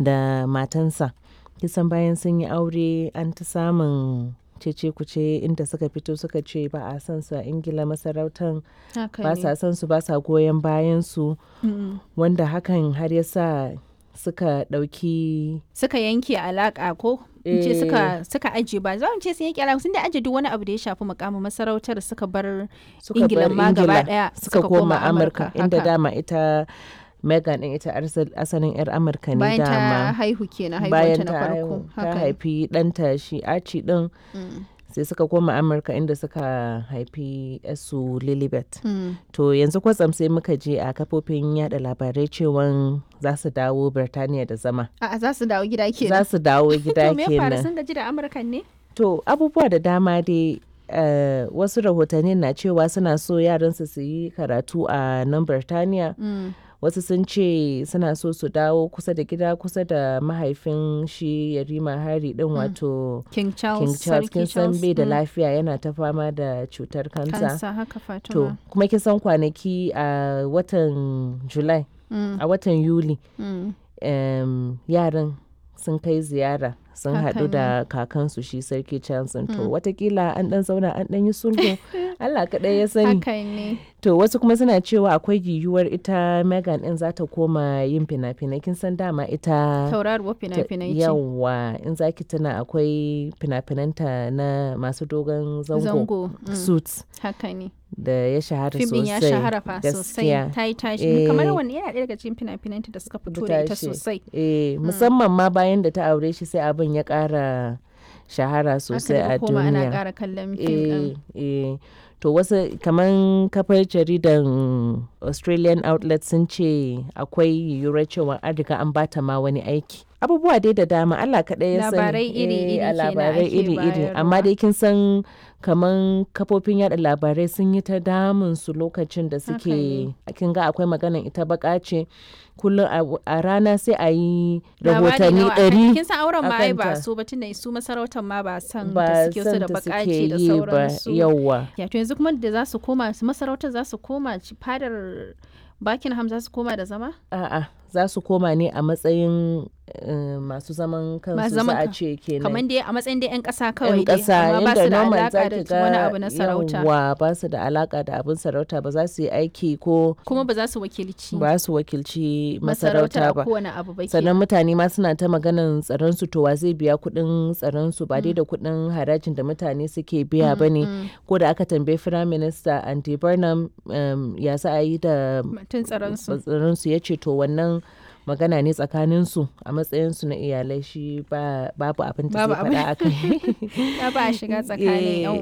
da matansa kisan bayan sun yi aure an ta samun cece kuce inda suka fito suka ce ba a son su a ingila masarautar haka ba ne. sa son su ba sa goyon bayan su Mm. wanda hakan har ya sa suka ɗauki suka yanke alaka ko in ce Eh. suka suka aje ba za mu ce sun yanke alaka sun da aje duk wani abu da ya shafi mukamin masarautar suka bar suka Ingila bar ma gaba Ingila ɗaya suka, suka koma koma amurka Amurka, inda haka. dama ita megan din ita arsal- asalin yar amurka ne bayan ta dama haihu kenan bayan haihuwanta na ta farko haihu- ta haka ne. haifi ɗanta shi archie din Mm. sai suka koma amurka inda suka haifi su lilibet Mm. to yanzu kwatsam sai muka je a kafofin yada labarai cewan za su dawo birtaniya da zama A'a za su dawo gida za kenan su dawo gida to me ya faru kenan sun gaji da amurkan ne to abubuwa da dama dai eh, wasu rahotanni na cewa suna so yaransu su yi karatu a nan birtaniya Mm. wasu sun ce suna so su dawo kusa da gida kusa da mahaifin shi yarima hari din wato king charles king charles Sarki kin san Charles, bai da mm. lafiya yana ta fama da cutar kansa kansa haka to fatima kuma kin san kwanaki a watan july Mm. a watan yuli Mm. em, yaran sun kai ziyara sun Haka haɗu ne. da kakansu shi sarki charles to watakila an ɗan zauna an ɗan yi sulhu allah kaɗai ya sani haka ne To wasu kuma suna cewa akwai yiwuwar ita Megan ɗin za ta koma yin fina-finai kin san dama ita tauraruwar ta- fina-finai ce yawa in zaki tana akwai fina-finanta na masu dogon zango, zango mm. suits haka ne da ya shahara fim din sosai ya shahara fa sosai gaskiya. ta yi tashi Eh. kamar wani yana ɗaya daga cikin fina-finanta da suka fito da ita tashi. sosai Eh, musamman ma bayan da ta aure shi sai abin ya ƙara shahara sosai aka a daga koma ana duniya. ƙara kallon fim ɗin eh, eh. to wasu kaman kafar jaridan australian outlet sun ce akwai yiwuwar cewa an riga an bata ma wani aiki abubuwa dai da dama allah kaɗai ya sani Labarai iri-iri Eh, a kenan labarai ake iri-iri amma bayarwa. dai kin san kaman kafofin yada labarai sun yi ta damun su lokacin da Haka suke kin ga akwai maganan ita baka ce kullum a- a rana sai a yi Labari rahotanni nawa akan- ɗari kin san auren ma ai ba akanta. su ba tunda su masarautar ma ba san ba da suke so san da ta bakace suke da yi ba sauransu yauwa ya to yanzu kuma da za su koma su masarautar za su koma ci- fadar Buckingham za su koma da zama A'a, za su koma ne a matsayin eh, masu zaman kansu Masu za zaman a kan- ce kenan. kamar dai a matsayin dai 'yan ƙasa kawai yan dai ƙasa amma ba inda su da normal alaƙa za da ki ga wani abu na sarauta yawwa ba su da alaka da abin sarauta ba za su yi aiki ko kuma ba za su wakilci ba su wakilci masarautar masarauta a ba. kowane abu ba sannan kenan. mutane ma suna ta maganan tsaron su to wa zai biya kuɗin tsaron su ba dai da kuɗin harajin da mutane suke biya ba ne ko da aka tambayi firayim minista andy burnham um, ya za a yi da mutum tsaron su tsaron su ya ce to wannan magana ne tsakanin su a matsayin su na iyalai shi ba babu abin da Babu zai faɗa a kai ya ba a shiga tsakanin yan